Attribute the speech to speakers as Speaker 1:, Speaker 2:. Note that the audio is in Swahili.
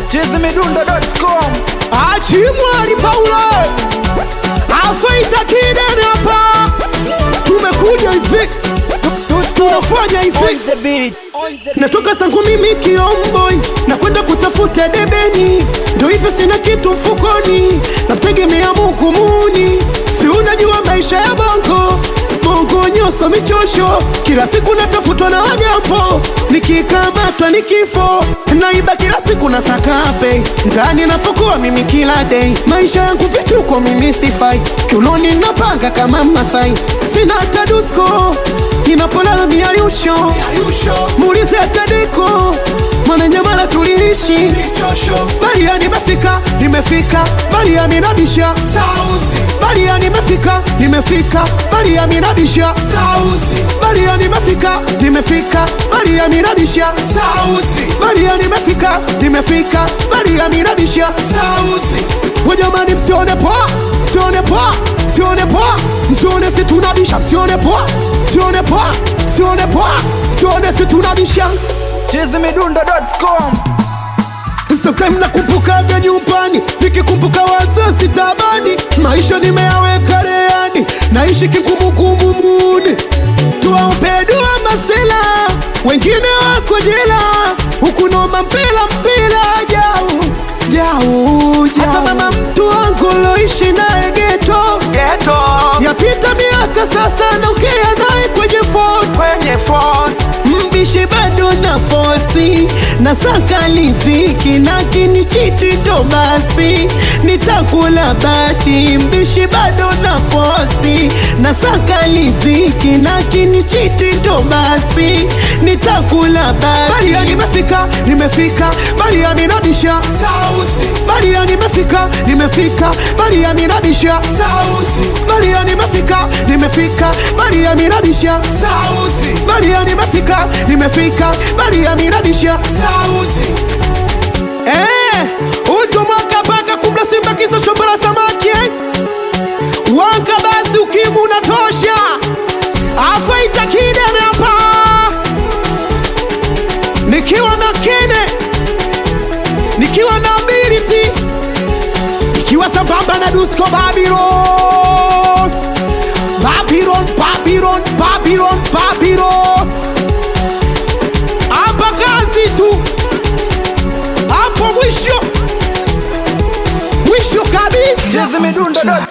Speaker 1: chizimidundo.com
Speaker 2: achimwali Paulo afaita kidene hapa, tumekuja hivi, tunafanya hivi Natoka zangu mimi kiomboi na kwenda kutafuta debeni, ndo hivyo sina kitu mfukoni, namtegemea Mungu muni. Si unajua maisha ya bongo bongo, nyoso michosho, kila siku natafutwa na wanyambo, nikikamatwa ni kifo, naiba kila siku na sakape ndani nafukua mimi kila day, maisha yangu vituko, mimi sifai, kiunoni napanga kama Masai, sina hata dusko ninapolala miayusho muulize atadeko mwananyamala tuliishi baria nimefika nimefika baria minabisha baria nimefika nimefika baria minabisha baria nimefika nimefika baria minabisha baria nimefika nimefika baria minabisha wajamani msione poa msione poa msione poa msione si tunabisha msione poa msione poa msione poa msione si tunabisha
Speaker 1: chizimidundo.com
Speaker 2: Sometime nakumbukaga nyumbani, nikikumbuka wazazi tabani, maisha nimeyaweka leani, naishi kikumukumu muni, tuwaombe dua masela, wengine wako jela, huku noma mpila mpila jau jau jau. Hata mama mtu wangu loishi naye geto yapita miaka sasa, naongea naye kwenye phone mbishi bado na fosi na saka liziki lakini chiti ndo basi nitakula bati mbishi bado na fosi na saka liziki lakini chiti ndo basi nitakula bati Baria nimefika nimefika Baria minabisha Baria nimefika nimefika Baria minabisha Baria nimefika nimefika Baria minabisha Baria nimefika nimefika Baria minabisha Eh, utu mwaka paka kumla simba kisa shombo la samaki eh? Wanka basi ukimu unatosha afaita kideme hapa nikiwa na kene nikiwa na ability nikiwa sambamba na Dusko Babylon Babylon Babylon Babylon Babylon hapa kazi tu hapo mwisho mwisho kabisa
Speaker 1: chizimidundo.com